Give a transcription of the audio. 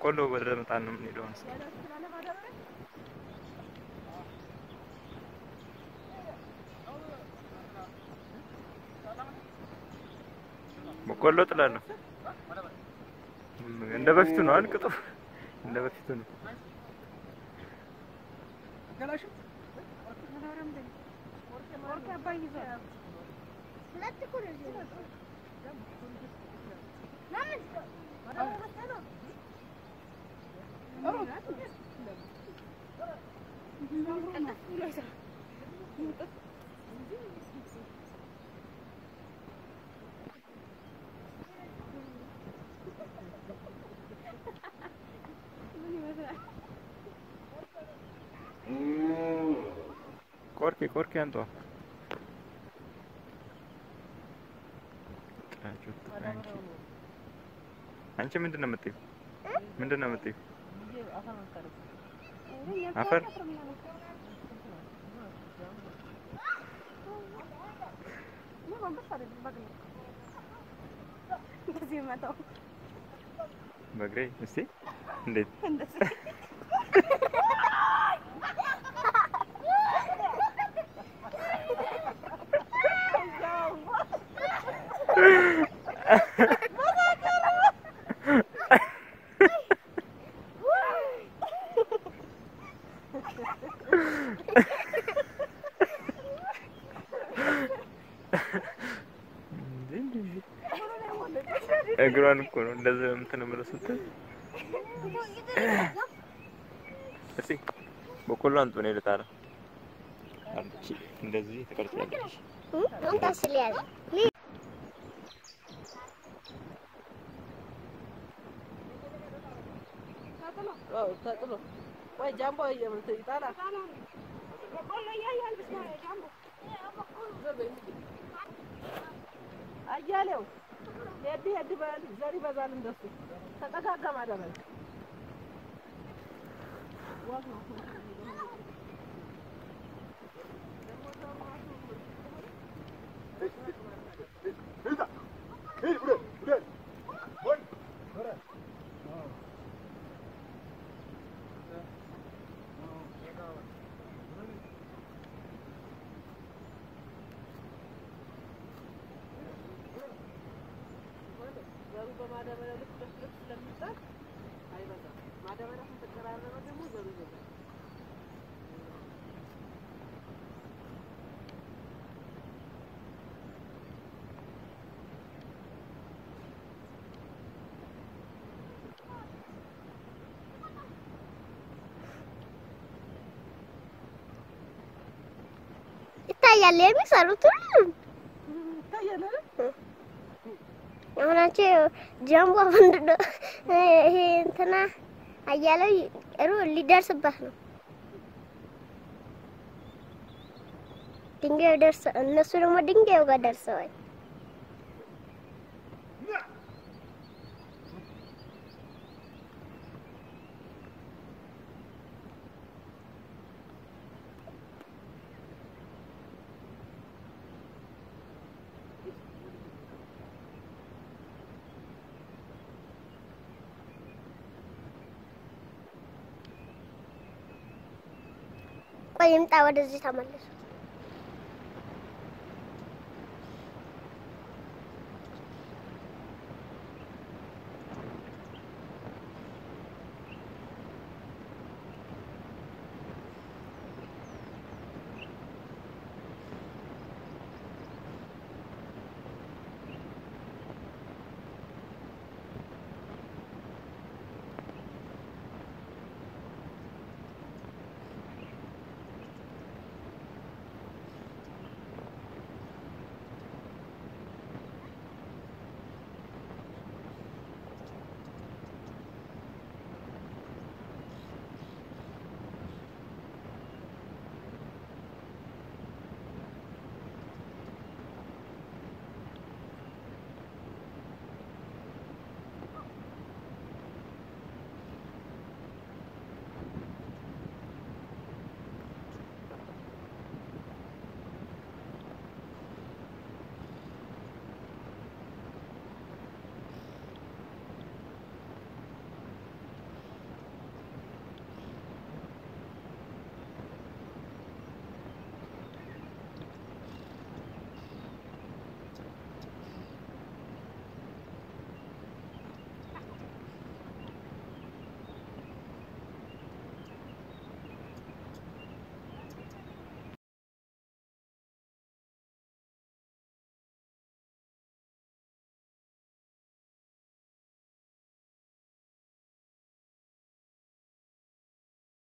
በቆሎ ወደ መጣን ነው የምንሄደው። መሰለኝ። በቆሎ ጥላለሁ። እንደ በፊቱ ነው አልቅጡ እንደ በፊቱ ነው። ቆርኬ ቆርኬ አንጧ አንቺ ምንድን ነው የምትይው? ምንድን ነው የምትይው? አፈር በእግሬ እስቲ እንዴት እግሯን እኮ ነው እንደዚህ እንትን የምለው ስትል እስቲ በቆሎ አንጡ ነው ልታረ አንቺ እንደዚህ ትቀርጫለሽ። ተጥሎ ወይ ጃምቦ ይጣላል። አያሌው ሄድ ሄድ በል ዘር ይበዛል። እንደሱ ተጠጋጋ ማዳበል ዘሩ በማዳበሪያ ልክ ልክ ልክ ስለሚጣል አይበዛም። ማዳበሪያ ከተቀራረበ ደግሞ ዘሩ ይበዛል። ይታያል የሚሰሩት ሁሉ ይታያል አይደል? አሁናቸው ጃምቦ ምንድን ነው ይሄ እንትና አያለው ሩ ሊደርስበት ነው። ድንጋዩ ደርሰ እነሱ ደግሞ ድንጋዩ ጋር ደርሰዋል። ቆይ ይምጣ ወደዚህ ተመለሱ።